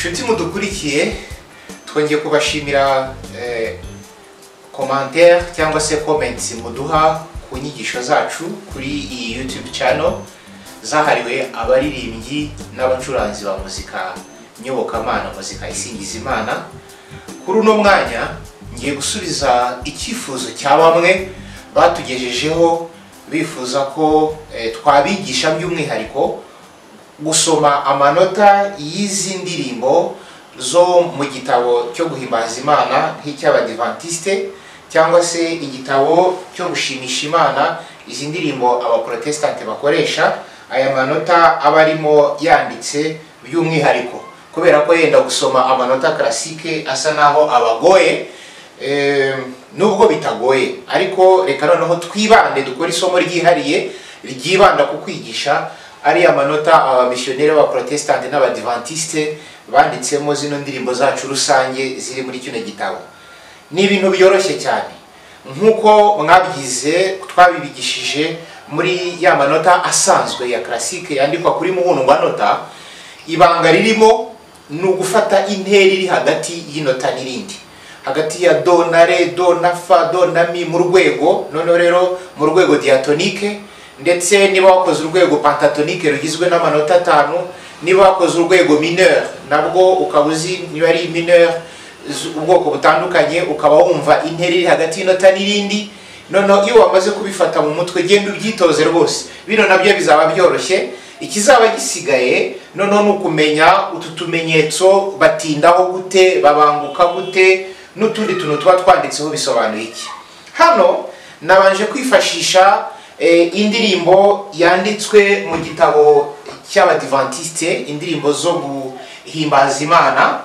munsi mudukurikiye twongeye kubashimira eh, commentaire cyangwa se comments muduha ku nyigisho zacu kuri iyi youtube channel zahariwe abaririmbyi n'abacuranzi ba muzika nyobokamana muzika isingiza imana kuri uno mwanya ngiye gusubiza icyifuzo cya bamwe batugejejeho bifuza ko eh, twabigisha by'umwihariko gusoma amanota y'izi ndirimbo zo mu gitabo cyo guhimbaza imana nk'icy'abadivantisite cyangwa se igitabo cyo gushimisha imana izi ndirimbo abaporotesitanti bakoresha aya manota aba arimo yanditse by'umwihariko kubera ko yenda gusoma amanota karasike asa naho abagoye eh, nubwo bitagoye ariko reka noneho twibande dukore isomo ryihariye ryibanda ku kwigisha ariya manota abamisiyoneri b'abaporotesitanti n'abadivantisite banditsemo zino ndirimbo zacu rusange ziri muri kino gitabo ni ibintu byoroshye cyane nk'uko mwabyize twabibigishije muri ya manota asanzwe ya karasike yandikwa kuri muhundwanota ibanga ririmo ni ugufata intera iri hagati y'inota n'irindi hagati ya do na re do na fa do na mi mu rwego noneho rero mu rwego diatonike ndetse niba wakoze urwego pantatonike rugizwe n'amanota atanu niba wakoze urwego mineur nabwo ukaba uzi niba ari mineur z- ubwoko butandukanye ukaba wumva intera iri hagati y'inota n'irindi noneho iyo wamaze kubifata mu mutwe genda ubyitoze rwose bino nabyo bizaba byoroshye ikizaba gisigaye noneho ni ukumenya utu tumenyetso batindaho gute babanguka gute n'utundi tuntu tuba twanditseho bisobanuye iki hano nabanje kwifashisha eh, indirimbo yanditswe mu gitabo cy'abadivantisite indirimbo zo guhimbaza imana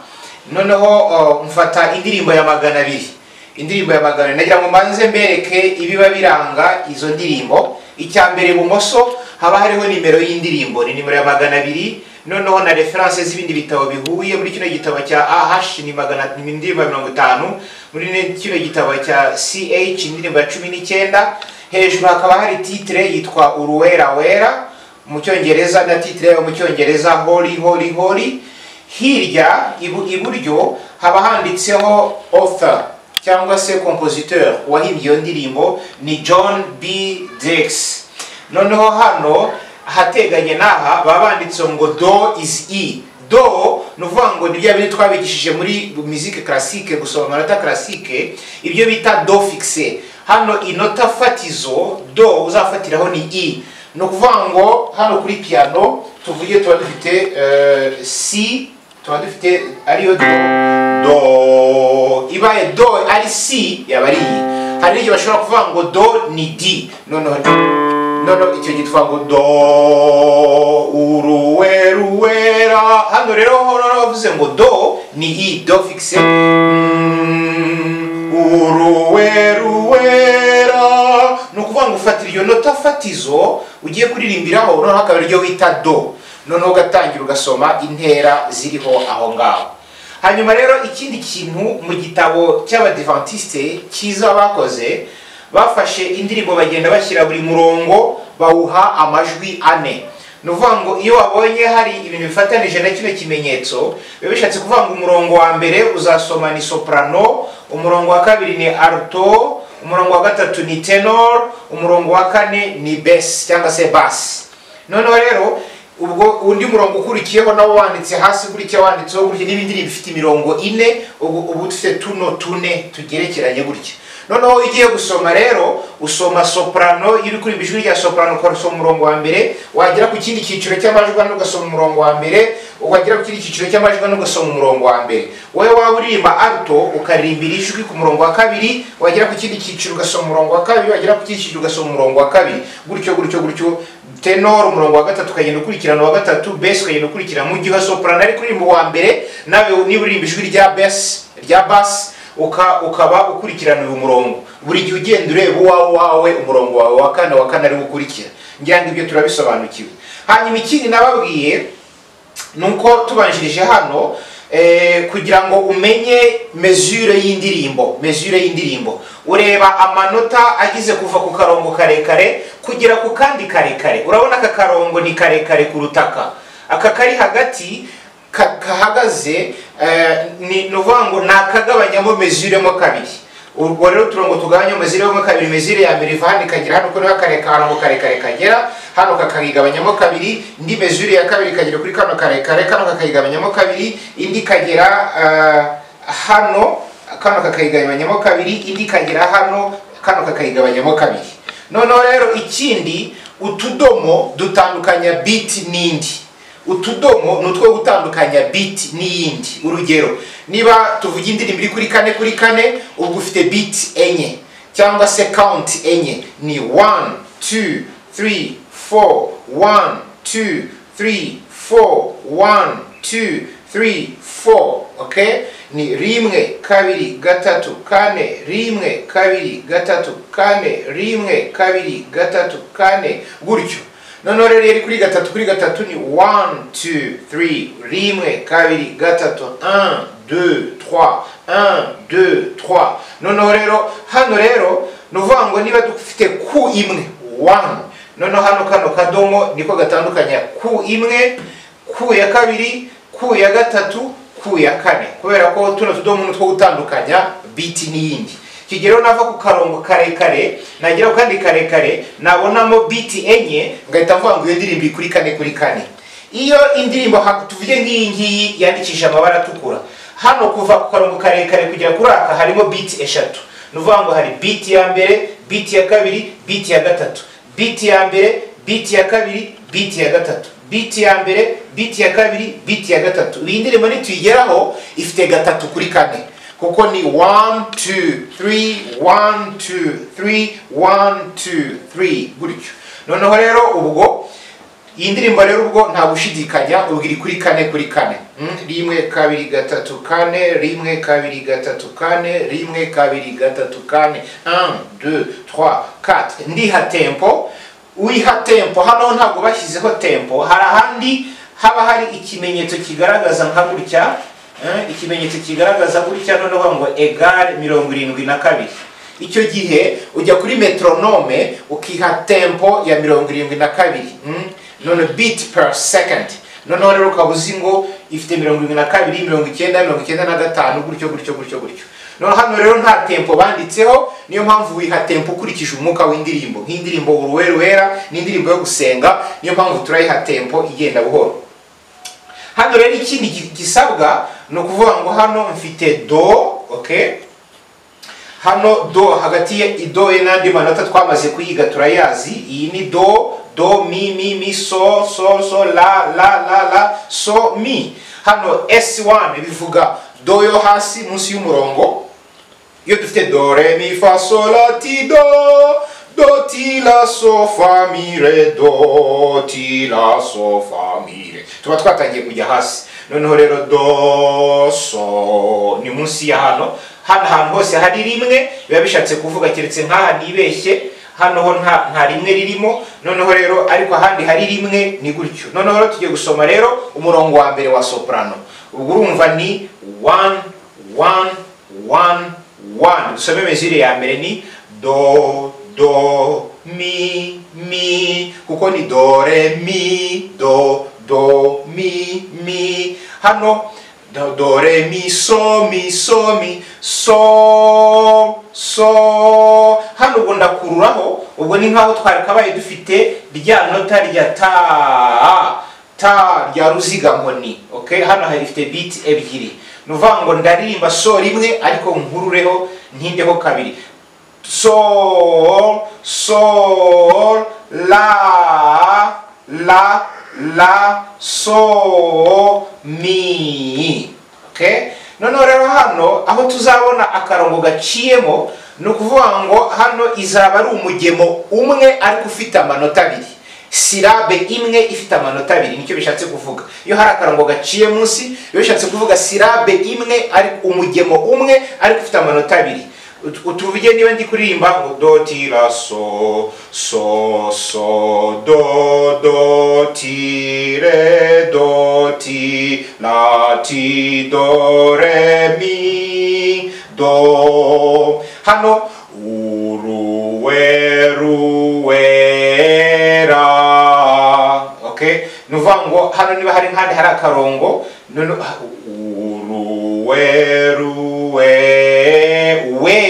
noneho oh, mfata indirimbo ya magana abiri indirimbo ya magana abiri nagira ngo mbanze mbereke ibiba biranga izo ndirimbo icya mbere ibumoso haba hariho nimero y'indirimbo ni nimero ya magana abiri noneho na referanse z'ibindi bitabo bihuye muri kino gitabo cya ah ni magana ni indirimbo ya mirongo itanu muri ne- kino gitabo cya ch indirimbo ya cumi n'icyenda hejuru hakaba hari titire yitwa uruwera wera mu cyongereza na titire yo mu cyongereza hori hori hori hirya ibu- iburyo haba handitseho author cyangwa se compositeur wahimbye iyo ndirimbo ni john b dex noneho hano ahateganye n'aha baba banditseho ngo do is e do ni ukuvuga ngo ni bya bindi twabigishije muri muzike karasike gusoma amanota karasike ibyo bita do fixe hano inota fatizo do uzafatiraho ni i ni ukuvuga ngo hano kuri piano tuvuge tuba dufite eh, si tuba dufite ariyo do do ibaye do ari si yaba ari iyi hari n'igihe bashobora kuvuga ngo do ni di noneho noneho icyo gihe tuvuga ngo do uruwe ruwera hano rero horora bavuze ngo do ni i do fixe Mm, uruwe ruwera ni ukuvuga ngo ufatira iyo nota fatizo ugiye kuririmbiraho noneho akaba ariryo wita do noneho ugatangira ugasoma intera ziriho aho ngaho hanyuma rero ikindi kintu mu gitabo cy'abadivantisite cyiza bakoze bafashe indirimbo bagenda bashyira buri murongo bawuha amajwi ane ni ukuvuga ngo iyo wabonye hari ibintu bifatanije na kino kimenyetso biba bishatse kuvuga ngo umurongo wa mbere uzasoma ni soprano umurongo wa kabiri ni alto umurongo wa gatatu ni tenor umurongo wa kane ni bes cyangwa se basi noneho rero ubwo undi murongo ukurikiyeho nawo wanditse hasi ukurikiyeho wanditseho gutya n'ibindi bifite imirongo ine ubu uba ufite tuno tune tugerekeranye gutya noneho iyo ugiye gusoma rero usoma soprano iyo uri kuririmba ijwi rya soprano ugasoma umurongo wa mbere wagera ku kindi cyiciro cy'amajwi ane ugasoma umurongo wa mbere wagera ku kindi cyiciro cy'amajwi ane ugasoma umurongo wa mbere wowe waba uririmba alto ukaririmbira ijwi ku murongo wa kabiri wagera ku kindi cyiciro ugasoma umurongo wa kabiri wagera ku kindi cyiciro ugasoma umurongo wa kabiri gutyo gutyo gutyo tenor umurongo wa gatatu ukagenda ukurikirana uwa gatatu besi ukagenda ukurikira mu gihe soprano ari kuririmba uwa mbere nawe niba uririmba ijwi rya besi rya basi uka, ukaba ukurikirana uyu murongo buri gihe ugenda ureba uwawe wawe umurongo wawe wa kane wa kane ari wo ukurikira ngira ngo ibyo turabisobanukiwe hanyuma ikindi nababwiye nuko tubanjirije hano eh, kugira ngo umenye mesure y'indirimbo mesure y'indirimbo ureba amanota agize kuva ku karongo karekare kugera ku kandi karekare urabona aka karongo ni karekare kurutaka aka kari hagati ka- kahagaze eh, ni ni ukuvuga ngo ni akagabanyamo mezuremo kabiri ubwo rero turongo tugabanyamo mezuremo kabiri mezure ya mbere iva hano ikagera hano kuri kare kano karekare kagera hano kakayigabanyamo kabiri indi mezure ya kabiri ikagera kuri kano karekare kano kakayigabanyamo kabiri indi ikagera eh, hano kano kakayigabanyamo kabiri indi ikagera hano kano kakayigabanyamo kabiri noneho rero ikindi utudomo dutandukanya biti n'indi utudomo ni utwo gutandukanya biti n'iyindi urugero niba tuvuga indirimbo iri kuri kane kuri kane ubwo ufite biti enye cyangwa se kawunti enye ni wani tu turi foru wani tu turi foru wani tu turi foru oke ni rimwe kabiri gatatu kane rimwe kabiri gatatu kane rimwe kabiri gatatu kane gutyo noneho rero iyo ari kuri gatatu kuri gatatu ni wani tu turi rimwe kabiri gatatu an du twa an du twa noneho rero hano rero ni ukuvuga ngo niba dufite ku imwe wani noneho hano kano kadomo niko gatandukanya ku imwe ku ya kabiri ku ya gatatu ku ya kane kubera ko tuno tudomo ni utwo gutandukanya biti n'iyindi kigero nava ku karongo karekare nagera ku kandi karekare nabonamo biti enye ngahita mvuga ngo iyo ndirimbo iri kuri kane kuri kane iyo indirimbo ha- tuvuge nk'iyi ngiyi yandikishije amabara atukura hano kuva ku karongo karekare kugera kuri aka harimo biti eshatu ni ukuvuga ngo hari biti ya mbere biti ya kabiri biti ya gatatu biti ya mbere biti ya kabiri biti ya gatatu biti ya mbere biti ya kabiri biti ya gatatu iyi ndirimbo nituyigeraho ifite gatatu kuri kane kuko ni 1 2 3 1 2 3 1 2 3 gutyo noneho rero ubwo iyi ndirimbo rero ubwo nta gushidikanya ubwo iri kuri kane kuri kane Mm, rimwe kabiri gatatu kane rimwe kabiri gatatu kane rimwe kabiri gatatu kane 1 2 3 4 ndiha tempo uyiha tempo hano ntabwo bashyizeho tempo hari ahandi haba hari ikimenyetso kigaragaza nka gutya eh, ikimenyetso kigaragaza gutya noneho ngo egare mirongo irindwi na kabiri icyo gihe ujya kuri metronome ukiha tempo ya mirongo irindwi na kabiri mm, none beat per second noneho rero ukaba uzi ngo ifite mirongo irindwi na kabiri mirongo icyenda mirongo icyenda na gatanu gutyo gutyo gutyo gutyo no hano rero nta tempo banditseho niyo mpamvu wiha tempo ukurikije umwuka w'indirimbo nk'indirimbo uruwe ruhera n'indirimbo yo gusenga niyo mpamvu turayiha tempo igenda buhoro hano rero ikindi gi- gisabwa ni ukuvuga ngo hano mfite do okay? hano do hagati ye do ye n'andi manota twamaze kuyiga turayazi iyi ni do do mi mi mi so so so la la la la so mi hano s1 bivuga do yo hasi munsi y'umurongo iyo dufite do re mi fa sol la ti do do ti la so fa mi re do ti la so fa mi re tuba twatangiye kujya hasi noneho rero do so ni munsi ya hano hano ahantu hose hari rimwe biba bishatse kuvuga keretse nk'aha nibeshye hano ho nta nta rimwe ririmo noneho rero ariko ahandi hari rimwe ni gutyo noneho rero tugiye gusoma rero umurongo wa mbere wa soprano ubwo urumva ni one one one one dusome mezire ya mbere ni do do mi mi kuko ni do re mi do do mi mi hano do, do re mi so mi so mi so so hano ubwo ndakururaho ubwo ni nkaho twari kabaye dufite rya nota rya ta ta rya ruziga nkoni okay? hano hari ifite biti ebyiri ni ukuvuga ngo ndaririmba so rimwe ariko nkurureho ntindeho kabiri sol sol la la la so mi okay? noneho rero hano aho tuzabona akarongo gaciyemo ni ukuvuga ngo hano izaba ari umugemo umwe ariko ufite amanota abiri sirabe imwe ifite amanota abiri nicyo bishatse kuvuga iyo hari akarongo gaciye munsi biba bishatse kuvuga sirabe imwe ariko umugemo umwe ariko ufite amanota abiri Ut- utuvuge niba ndi kuririmba ngo do ti la so so so do do ti re do ti la ti do re mi do hano uruwe ruwe ra okay ni ukuvuga ngo hano niba hari nk'ahandi hari akarongo none uruwe ruwe we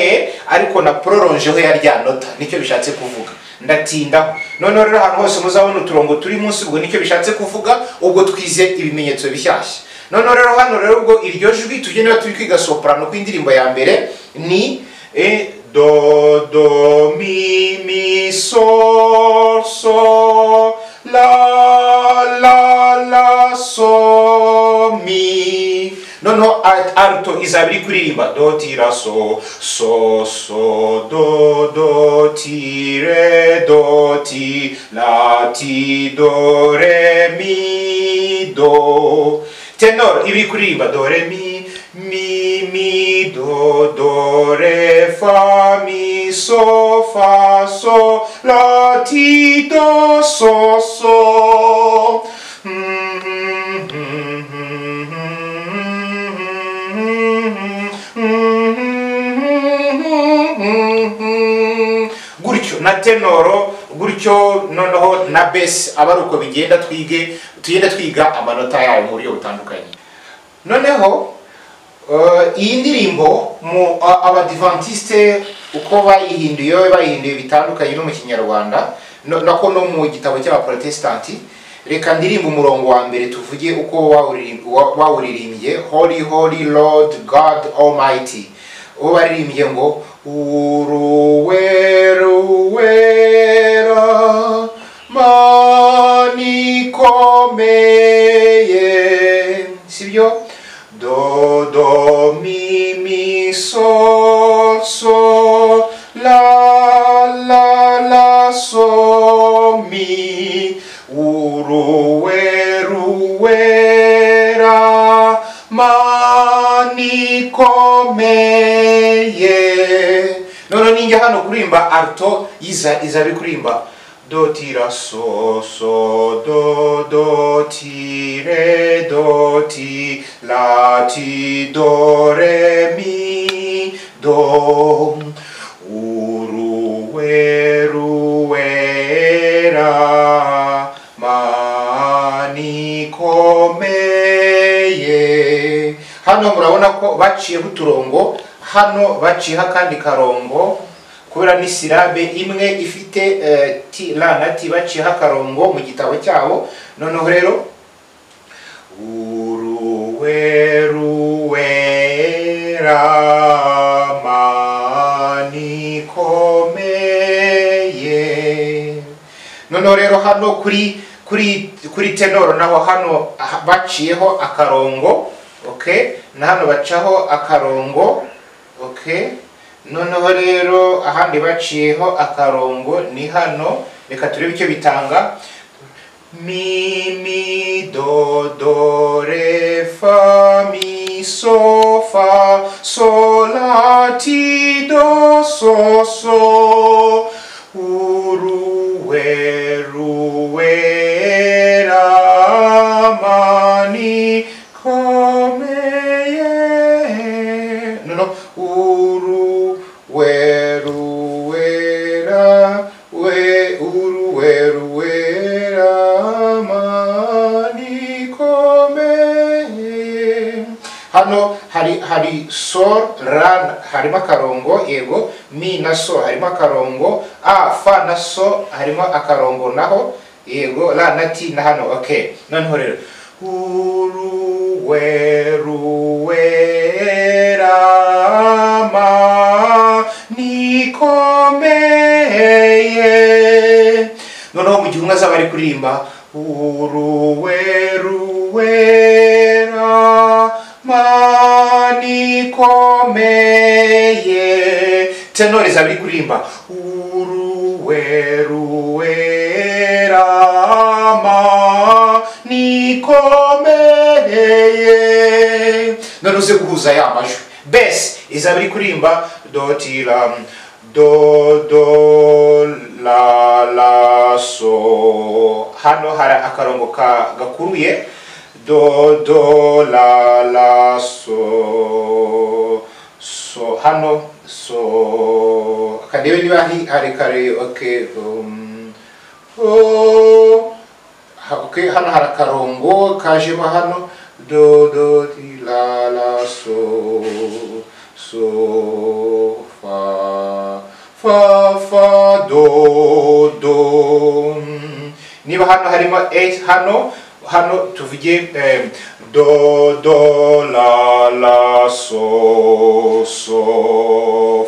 ariko na pororonjeho ya rya nota nicyo bishatse kuvuga ndatinda noneho rero ahantu hose muzabona uturongo turi munsi ubwo nicyo bishatse kuvuga ubwo twize ibimenyetso bishyashya noneho rero hano rero ubwo iryo jwi tujye niba turi kwiga soprano kw'indirimbo ya mbere ni e, do do mi mi sol sol la la la sol mi noneho alt- alto izaba iri kuririmba do ti ra so so so do do ti re do ti la ti do re mi do tenor iba iri kuririmba do re mi mi mi do do re fa mi so fa so la ti do so so gutyo na tenoro gutyo noneho na besi aba ari uko bigenda twige tugenda twiga amanota yayo mu buryo butandukanye noneho eh, iyi ndirimbo mu a- abadivantisite uko bayihinduye bayihinduye bitandukanye no mu kinyarwanda no- nako no mu gitabo cy'abaporotesitanti reka ndirimba umurongo wa mbere tuvuge uko wawuririm- wa- wawuririmbye holy holy lord god almighty uwo baririmbye ngo uruweruwera mani komeye sibyo do do mi mi sol sol la la la sol mi uruweruwera mani komeye noneho ninjya hano kuririmba alto iza izaba kuririmba do ti ra so so do do ti re do ti la ti do re mi do uru we ru we ra ma ni komeye hano murabona ko baciyeho uturongo hano baciyeho akandi karongo kubera ni sirabe imwe ifite eh, ti la na ti baciyeho akarongo mu gitabo cyabo noneho rero uruweruwera mani komeye noneho rero hano kuri kuri kuri tenoro naho hano ah, baciyeho akarongo okay na hano bacaho akarongo okay noneho rero ahandi baciyeho akarongo ni hano reka turebe icyo bitanga mi mi do do re fa mi so fa so la ti do so so uru we ru we ra ma ni komeye no no uru we ru we ra we uru we ru we ra ma ni komeye hano hari hari sol ra harimo akarongo yego mi na so harimo akarongo a fa na so harimo akarongo naho yego ra na ti na hano okay noneho rero uruweruwera ma ni komeye noneho mu gihe umwe azaba ari kuririmba uruweruwera mani komeye tenori zaba iri kuririmba uruweruwera mani komeye noneho uze guhuza ya majwi besi izaba iri kuririmba dotira do do la la so hano hari akarongo ka gakuruye do do la la so so hano so kandebe niba hari hari kare okay um, oh habuke hano hari akarongo kajemo hano do do ti la la so so fa fa fa do do niba hano harimo e hano hano tuvuge em, do do la la so so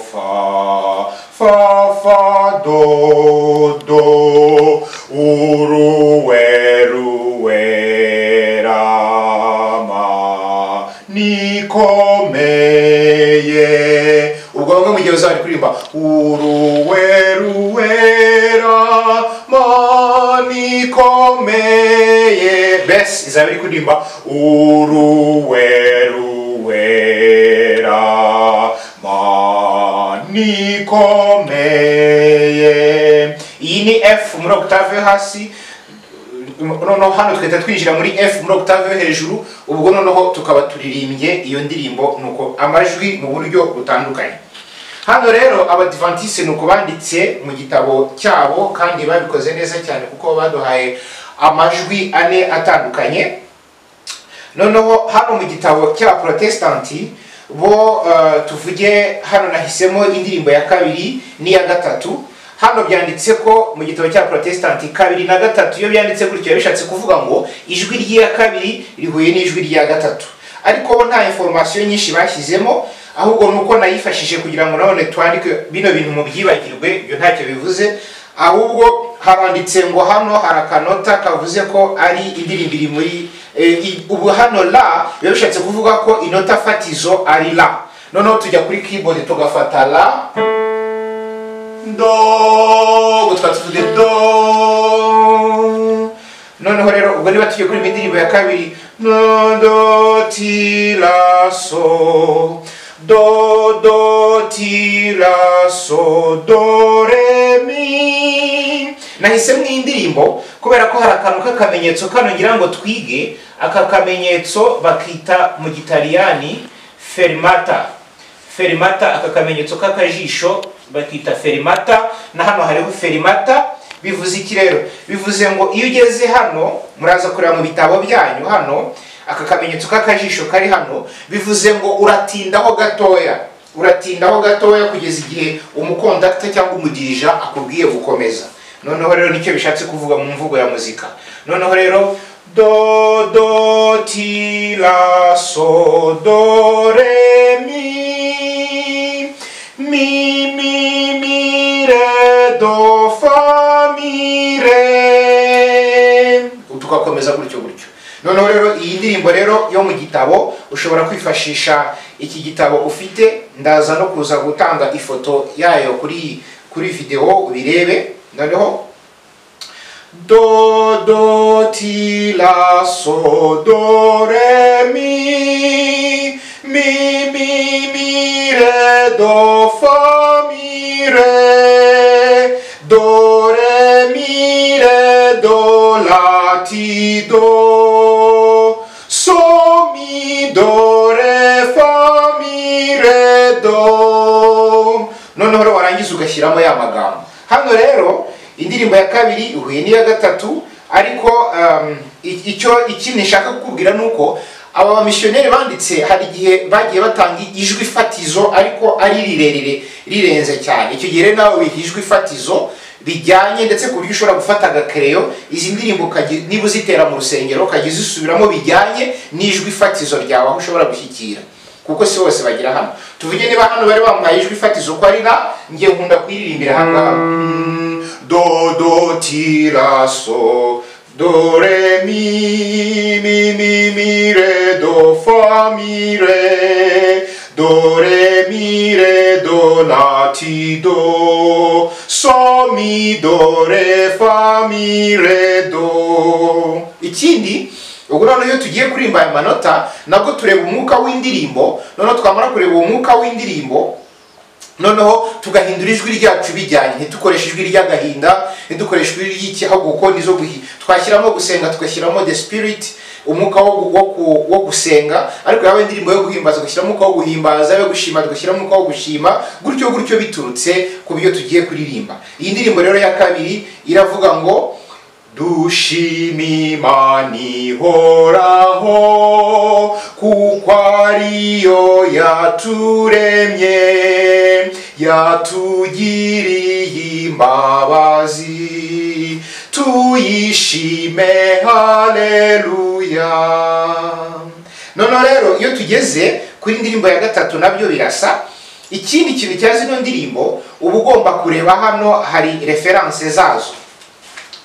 fa fa fa do do uru weru werama nikomeye ubwo bamwe mu gihe uzaba uri kuririmba uruwe ruwera manikomeye besi izaba iri kuririmba uruwe ruwera manikomeye iyi ni f muri octave yo hasi noneho hano tugahita twinjira muri f muri octave yo hejuru ubwo noneho tukaba turirimbye iyo ndirimbo nuko amajwi mu buryo butandukanye hano rero abadivantise ni uko banditse mu gitabo cyabo kandi babikoze neza cyane kuko baduhaye amajwi ane atandukanye noneho hano mu gitabo cya protesitanti bo eh, tuvuge hano nahisemo indirimbo ya kabiri n'iya gatatu hano byanditse ko mu gitabo cya protesitanti kabiri na gatatu iyo byanditse gutyo biba bishatse kuvuga ngo ijwi ry'iya kabiri rihuye n'ijwi rya gatatu ariko bo nta informasiyo nyinshi bashyizemo ahubwo ni uko nayifashije kugira ngo nanone twandike bino bintu mu byibagirwe ibyo ntacyo bivuze ahubwo haranditse ngo hano hari akanota kavuze ko ari indirimbo iri muri eh, i- ubu hano la biba bishatse kuvuga ko inota fatizo ari la noneho tujya kuri keyboard tugafata la do ubwo tukaba tuvuze do noneho rero ubwo niba tugiye kuri iyi ndirimbo ya kabiri no do ti la so do do ti la so do re mi nahise mu indirimbo kubera ko hari akantu k'akamenyetso kano ngira ngo twige aka kamenyetso bakita mu gitaliyani fermata ferimata aka kamenyetso k'akajisho bakita ferimata na hano hariho ferimata bivuze iki rero bivuze ngo iyo ugeze hano muraza kureba mu bitabo byanyu hano aka kamenyetso k'akajisho kari hano bivuze ngo uratindaho gatoya uratindaho gatoya kugeza igihe umukondakita cyangwa umudirija akubwiye gukomeza noneho rero nicyo bishatse kuvuga mu mvugo ya muzika noneho rero do do ti la so do re mi mi mi mi re do fa mi re tugakomeza gutyo gutyo noneho rero iyi ndirimbo rero yo mu gitabo ushobora kwifashisha iki gitabo ufite ndaza no kuza gutanga ifoto yayo kuri kuri videwo ubirebe noneho do do ti la so do re mi mi mi mi re do fa mi re do re mi re do la ti do so mi do re fa mi re do noneho rero warangiza ugashyiramo ya magambo hano rero indirimbo ya kabiri ihuye n'iya gatatu ariko um, i- icyo ikindi nshaka kukubwira ni uko aba bamisiyoneri banditse hari igihe bagiye batanga ijwi fatizo ariko ari rirerire rirenze cyane icyo gihe rero nawe wiha ijwi fatizo bijyanye ndetse ku buryo ushobora gufata agakereyo izi ndirimbo ukajya- niba uzitera mu rusengero ukajya uzisubiramo bijyanye n'ijwi fatizo ryawe aho ushobora gushyikira kuko si bose bagira hano tuvuge niba hano bari bamuhaye ijwi ifatizo uko ari na njye nkunda kuyiririmbira hano ngaha. Mm, do do ti la so do re mi mi mi mi re do fa mi re do re mi re do la ti do so mi do re fa mi re do ikindi ubwo noneho iyo tugiye kuririmba aya manota nabwo tureba umwuka w'indirimbo noneho twamara kureba uwo mwuka w'indirimbo noneho tugahindura ijwi ryacu bijyanye ntitukoreshe ijwi ry'agahinda ntidukoreshe ijwi ry'ikihago kuko nizo guhi twashyiramo gusenga tugashyiramo the spirit umwuka wo, gu- wo, ku- wo gusenga ariko yaba indirimbo yo guhimbaza ugashyiramo umwuka wo guhimbaza yo gushima tugashyiramo umwuka wo gushima gutyo gutyo biturutse ku byo tugiye kuririmba iyi ndirimbo rero ya kabiri iravuga ngo dushima imana ihoraho kuko ariyo yaturemye yatugiriye imbabazi tuyishime haleluya noneho rero iyo tugeze kuri indirimbo ya gatatu nabyo birasa ikindi kintu cya zino ndirimbo uba ugomba kureba hano hari referanse zazo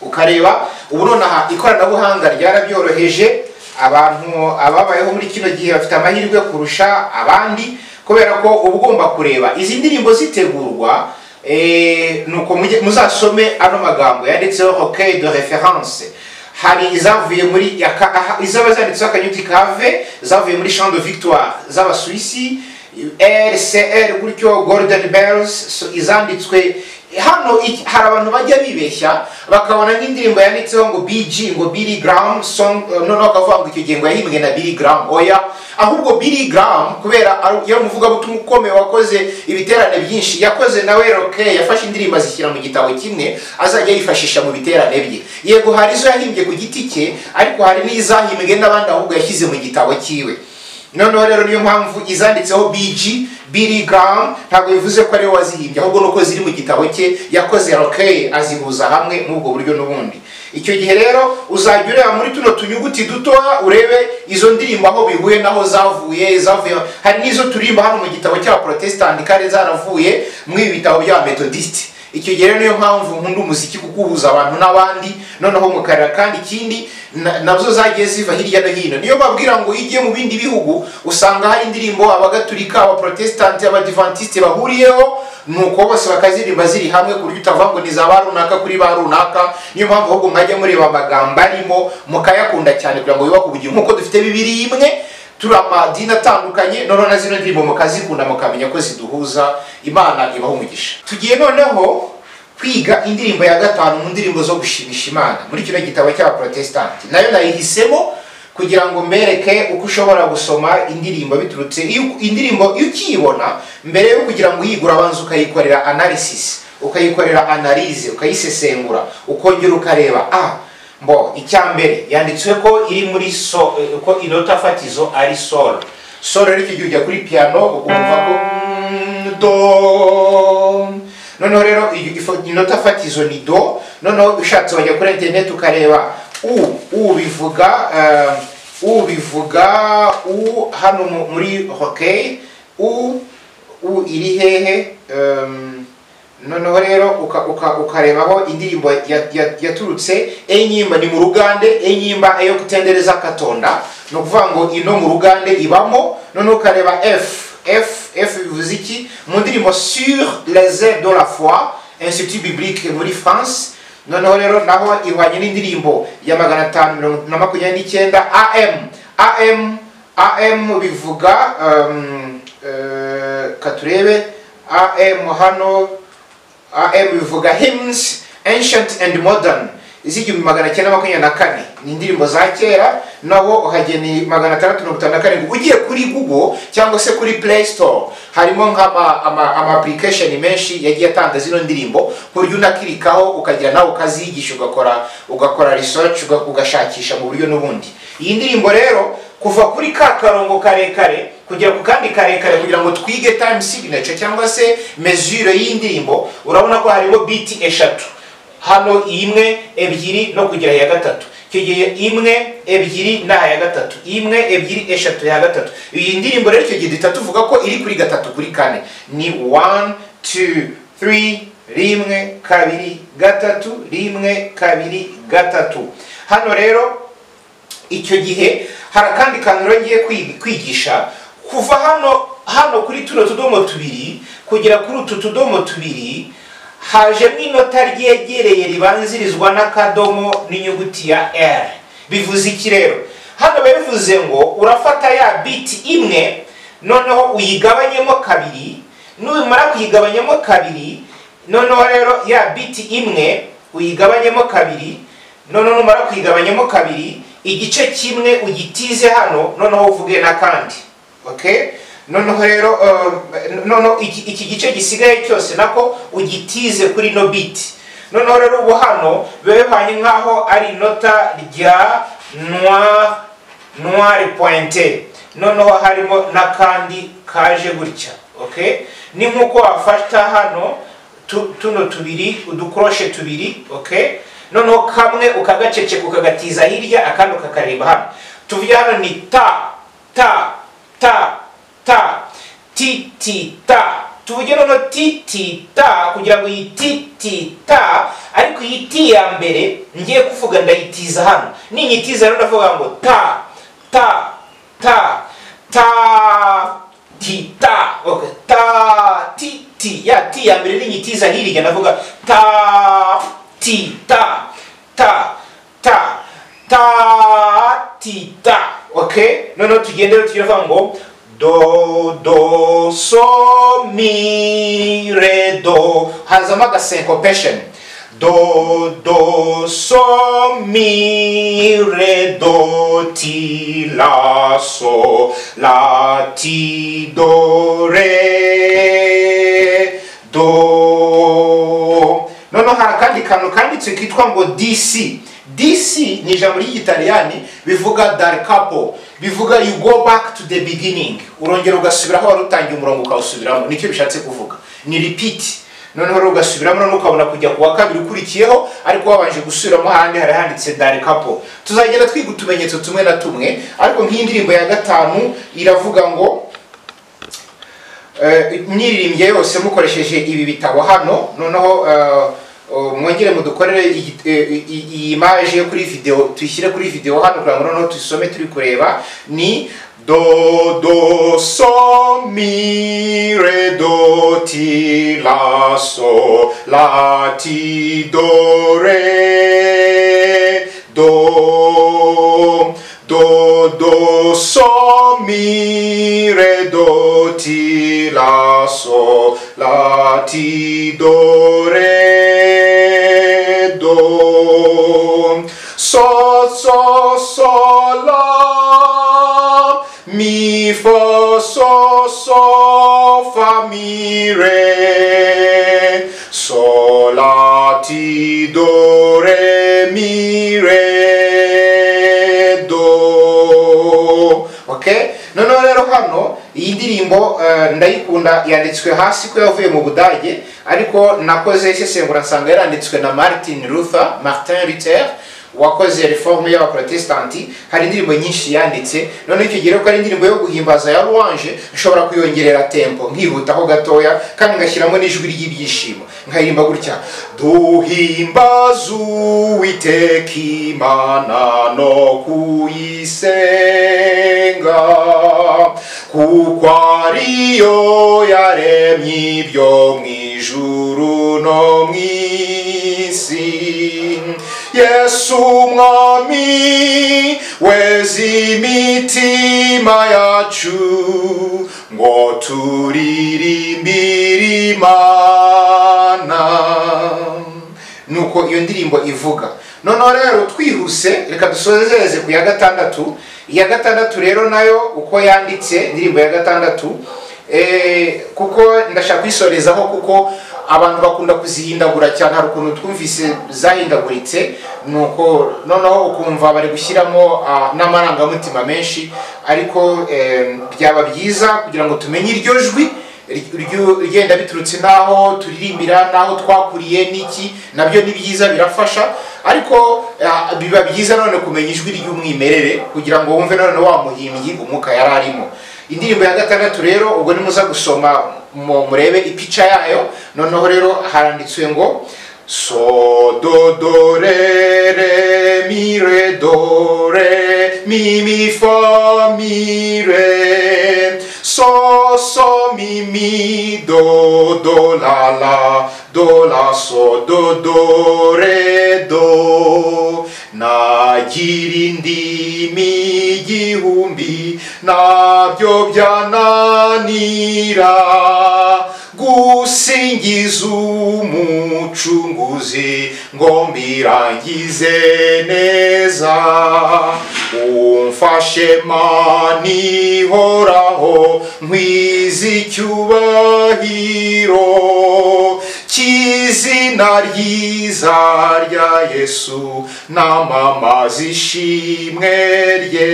ukareba ubu nonaha ikoranabuhanga ryarabyoroheje abantu ababayeho muri kino gihe bafite amahirwe kurusha abandi kubera ko uba ugomba kureba izi ndirimbo zitegurwa eh, nuko mujye- muzasome ano magambo yanditseho hockey de reference hari izavuye muri yaka- aha- izaba zanditseho akanyuti kave zavuye muri champ de victoire z'abasuwisi rcr gutyo golden bells so izanditswe hano iki- hari abantu bajya bibeshya bakabona nk'indirimbo yanditseho ngo bg ngo billy graham song eh, noneho bakavuga ngo icyo gihe ngo yahimbwe na billy graham oya ahubwo billy graham kubera ari- yari umuvugabutumwa ukomeye wakoze ibiterane byinshi yakoze nawe roke yafashe indirimbo azishyira mu gitabo kimwe azajya yifashisha mu biterane bye yego hari izo yahimbye ku giti cye ariko hari n'izahimbwe n'abandi ahubwo yashyize mu gitabo cyiwe noneho rero niyo mpamvu izanditseho bg billy graham ntabwo bivuze ko ariwe wazihimbye ahubwo nuko ziri mu gitabo cye yakoze rokeye azihuza hamwe n'ubwo buryo n'ubundi icyo gihe rero uzajya ureba muri tuno tunyuguti dutoya urebe izo ndirimbo aho bihuye n'aho zavuye zavuye hari n'izo turimba hano mu gitabo cya protestant kandi zaravuye mu ibi bitabo bya methodiste icyo gihe rero niyo mpamvu nkunda umuziki kuko uhuza abantu n'abandi noneho mukarira kandi ikindi na- nazo zagiye ziva hirya no hino niyo babwira ngo iyo ugiye mu bindi bihugu usanga hari indirimbo abagatulika abaprotesitanti abadivantisite bahuriyeho nuko bose bakaziririmba ziri hamwe ku buryo utavuga ngo ni za ba runaka kuri ba runaka niyo mpamvu ahubwo mwajya mureba amagambo arimo mukayakunda cyane kugira ngo yubake ubugingo nk'uko dufite bibiri imwe turi amadini atandukanye noneho na zino ndirimbo mukazikunda mukamenya ko ziduhuza imana ibaho umugisha tugiye noneho kwiga indirimbo ya gatanu mu ndirimbo zo gushimisha imana muri kino gitabo cya protestant nayo nayihisemo kugira ngo mbereke uko ushobora gusoma indirimbo biturutse iyo- indirimbo iyo ukiyibona mbere yo kugira ngo uyigure abanza ukayikorera analysis ukayikorera analize ukayisesengura ukongera ukareba ah mbo icya mbere yanditswe ko iri muri so eh, ko inota fatizo ari solo solo rero icyo gihe ujya kuri piano ukumva ko mm, do noneho rero iyo- ifo- inota fatizo ni do noneho ushatse wajya kuri interineti ukareba u u bivuga eh, u bivuga u hano mu- muri hockey u u iri hehe Em, noneho rero uka- uka- ukarebaho indirimbo ya- ya- yaturutse enyimba ni mu rugande enyimba yo kutendereza katonda ni ukuvuga ngo ino mu rugande ibamo noneho ukareba f f f bivuze iki mu ndirimbo sur les ailes de la foi institut biblique muri france noneho rero naho ihwanye n'indirimbo ya magana atanu mirongo na makumyabiri n'icyenda am am am bivuga um, eh, katurebe am hano am bivuga hymns ancient and modern iz'igihumbi magana cyenda makumyabiri na kane ni indirimbo za kera naho uhageni magana atandatu mirongo itanu na karindwi ugiye kuri google cyangwa se kuri play store harimo nk'ama ama, ama application menshi yagiye atanga zino ndirimbo ku buryo unakirikaho ukagira nawe ukaziyigisha ugakora ugakora research uga- ugashakisha mu buryo n'ubundi iyi ndirimbo rero kuva kuri ka karongo karekare kugera ku kandi karekare kugira ngo twige time signature cyangwa se mesure y'indirimbo urabona ko harimo biti eshatu hano imwe ebyiri no kugera iya gatatu icyo gihe imwe ebyiri n'aha ya gatatu imwe ebyiri eshatu ya gatatu iyi ndirimbo rero icyo gihe duhita tuvuga ko iri kuri gatatu kuri kane ni one two three rimwe kabiri gatatu rimwe kabiri gatatu hano rero icyo gihe hari akandi kantu rero ngiye kwi- kwigisha kuva hano hano kuri tuno tudomo tubiri kugera kuri utu tudomo tubiri hajemo inota ryegereye ribanzirizwa n'akadomo n'inyuguti ya r bivuze iki rero hano biba bivuze ngo urafata ya biti imwe noneho uyigabanyemo kabiri nubimara kuyigabanyamo kabiri noneho rero ya biti imwe uyigabanyemo kabiri noneho numara kuyigabanyamo kabiri igice kimwe ugitize hano noneho uvuge n'akandi okay? noneho rero um, noneho iki, iki gice gisigaye cyose nako ugitize kuri no biti noneho rero ubu hano biba bihwanye nk'aho ari inota rya noir noir pointe noneho harimo n'akandi kaje gutya okay ni nk'uko wafata hano tu- tuno tubiri udukoroshe tubiri okay noneho kamwe ukagaceceka ukagatiza hirya akandi ukakareba hano tuvuge hano ni ta ta ta ta ti ti ta tuvuge noneho ti ti ta kugira ngo iyi ti ti ta ariko iyi ti ya mbere ngiye kuvuga ndayitiza hano ninyitiza rero ndavuga ngo ta ta ta ta ti ta okay. ta ti ti ya ti ya mbere ninyitiza hirya ndavuga ta ti ta ta ta ta ti ta okay noneho tugende rero tugira ngo do do so mi re do hazamo aga syncopation do do so mi re do ti la so la ti do re do noneho hari akandi kantu kanditse kitwa ngo dc dc ni ijambo ry'igitaliyani bivuga dar capo bivuga you go back to the beginning urongera ugasubira aho wari utangiye umurongo ukawusubiramo nicyo bishatse kuvuga ni repeat noneho rero ugasubiramo noneho ukabona kujya ku wa kabiri ukurikiyeho ariko wabanje gusubiramo ahandi hari handitse dar capo tuzagenda twiga utumenyetso tumwe na tumwe ariko nk'iyi ndirimbo ya gatanu iravuga ngo Eh, mwiririmbye yose mukoresheje ibi bitabo hano noneho eh, oh, mwongere mudukorere iyi- eh, iyi iyi imaje yo kuri video tuyishyire kuri video hano kugira ngo noneho tuyisome turi kureba ni do do so mi re do ti la so la ti do re do do do so mi re do ti la so la ti do re do so so so la mi fa so so fa mi re so la ti do re mi re do okay noneho rero hano iyi ndirimbo eh, ndayikunda yanditswe hasi ko yavuye mu budage ariko nakoze isesengura nsanga yaranditswe na martin luther martin luther wakoze reforme y'abaprotestanti hari indirimbo nyinshi yanditse noneho icyo gihe rero ko ari indirimbo yo guhimbaza ya louange nshobora kuyongerera tempo nkihutaho gatoya kandi ngashyiramo n'ijwi ry'ibyishimo nkaririmba gutya duhimbaze uwiteka imana no kuyisenga kuko ariyo yaremye ibyo mu ijuru no mu isi yesu umwami weza imitima yacu ngo turirimbire imana nuko iyo ndirimbo ivuga noneho rero twihuse reka dusozeze ku ya gatandatu iya gatandatu rero nayo uko yanditse indirimbo ya gatandatu eh, kuko ndashaka kuyisorezaho kuko abantu bakunda kuzihindagura cyane hari ukuntu twumvise zahindaguritse nuko noneho ukumva bari gushyiramo ah, n'amarangamutima menshi ariko eh, byaba byiza kugira ngo tumenye iryo jwi rigenda biturutse n'aho turirimbira n'aho twakuriye n'iki nabyo ni byiza birafasha ariko ah, biba byiza none kumenya ijwi ry'umwimerere kugira ngo wumve none wa muhimbyi umwuka yari arimo indirimbo ya gatandatu rero ubwo nimuza gusoma mu- murebe ipica yayo noneho rero haranditswe ngo so do do re re mi re do re mi mi fa mi re so so mi mi do do la la do la so do do re do nagira indimi igihumbi nabyo byananira gusingiza umucunguzi ngo mbirangize neza umfashe mani horaho nkwiza icyubahiro cyiza izina ryiza rya yesu namamaza ishimwe rye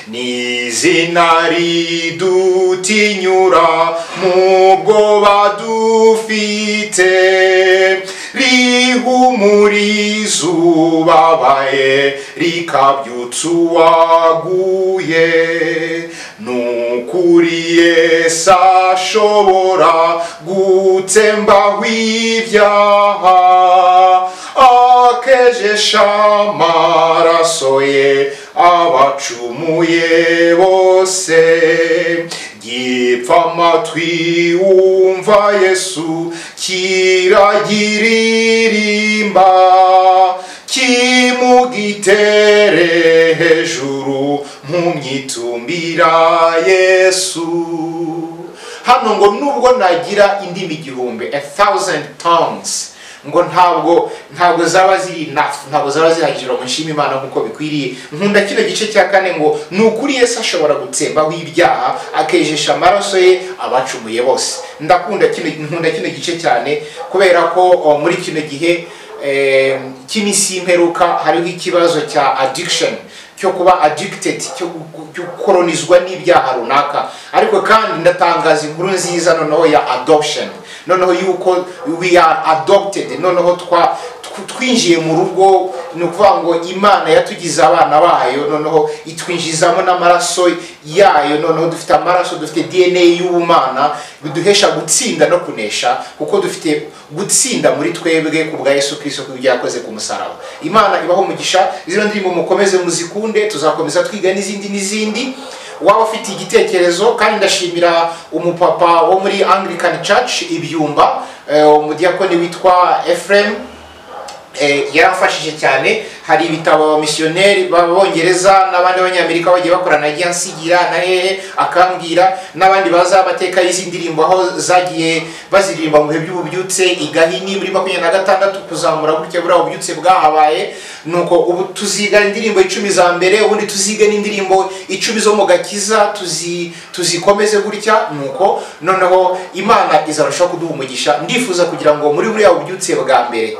ni izina ridutinyura mu bwoba dufite rihumuriza izubabaye rikabyutsa uwaguye n'ukuri yesu ashobora gutsembaho ibyaha akejesha amaraso ye abacumuye bose gipfa amatwi wumva yesu kiragiririmba kimugitere hejuru mu myitumbira yesu hano ngo nubwo nagira indimi igihumbi a thousand tongues ngo ntabwo ntabwo zaba ziri nafu ntabwo zaba zihagije ngo nshime imana nk'uko bikwiriye nkunda kino gice cya kane ngo ni ukuri yesu ashobora gutsembaho ibyaha akejesha amaraso ye abacumuye bose ndakunda kino nkunda kino gice cyane kubera ko o, muri kino gihe eh, cy'iminsi y'imperuka hariho ikibazo cya addiction cyo kuba addicted cyo gu- cyo gukoronizwa n'ibyaha runaka ariko kandi ndatangaza inkuru nziza noneho ya adoption noneho yuko we are adopted noneho twa tw- twinjiye mu rugo ni ukuvuga ngo imana yatugize abana bayo noneho itwinjizamo n'amaraso yayo noneho dufite amaraso dufite dna y'ubumana biduhesha gutsinda no kunesha kuko dufite gutsinda muri twebwe ku bwa yesu kirisito ku byo yakoze ku musaraba imana ibaho umugisha izo ndirimbo mukomeze muzikunde tuzakomeza twiga n'izindi n'izindi waba ufite igitekerezo kandi ndashimira umupapa wo muri anglican church ibyumba eh, umudiyakoni witwa efrem eh, yarafashije cyane hari ibitabo abamisiyoneri b'abongereza n'abandi b'abanyamerika bagiye bakorana agiye ansigira na hehe akambwira n'abandi baza amateka y'izi ndirimbo aho zagiye baziririmba mu bihe by'ububyutse igahini muri makumyabiri na gatandatu kuzamura gutya buriya bubyutse bwahabaye nuko ubu tuziga indirimbo icumi za mbere ubundi tuzige n'indirimbo icumi zo mu gakiza tuzi tuzikomeze gutya nuko noneho imana izarushaho kuduha umugisha ndifuza kugira ngo muri buriya bubyutse bwa mbere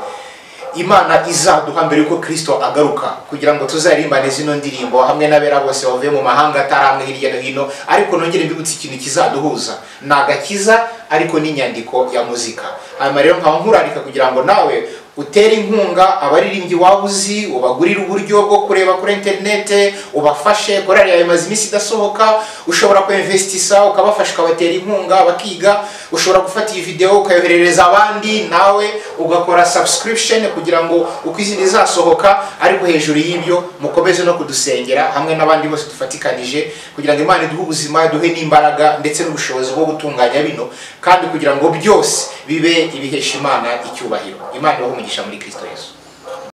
imana izaduha mbere yuko kirisito agaruka kugira ngo tuzarimbane zino ndirimbo hamwe n'abera bose bavuye mu mahanga atari amwe hirya no hino ariko nongere mbibutse ikintu kizaduhuza ni agakiza ariko n'inyandiko ya muzika hanyuma rero nkaba nkurarika kugira ngo nawe utere inkunga abaririmbyi waba uzi ubagurire uburyo bwo kureba kuri interinete ubafashe korari yawe imaze iminsi idasohoka ushobora kuinvestisa ukabafasha ukabatera inkunga bakiga ushobora gufata iyi videwo ukayoherereza abandi nawe ugakora subscription kugira ngo uko izindi zasohoka ariko hejuru y'ibyo mukomeze no kudusengera hamwe n'abandi bose dufatikanije kugira ngo imana iduhe ubuzima iduhe n'imbaraga ndetse n'ubushobozi bwo gutunganya bino kandi kugira ngo byose bibe ibihesha imana icyubahiro imana ibahe umugisha muri kristo yesu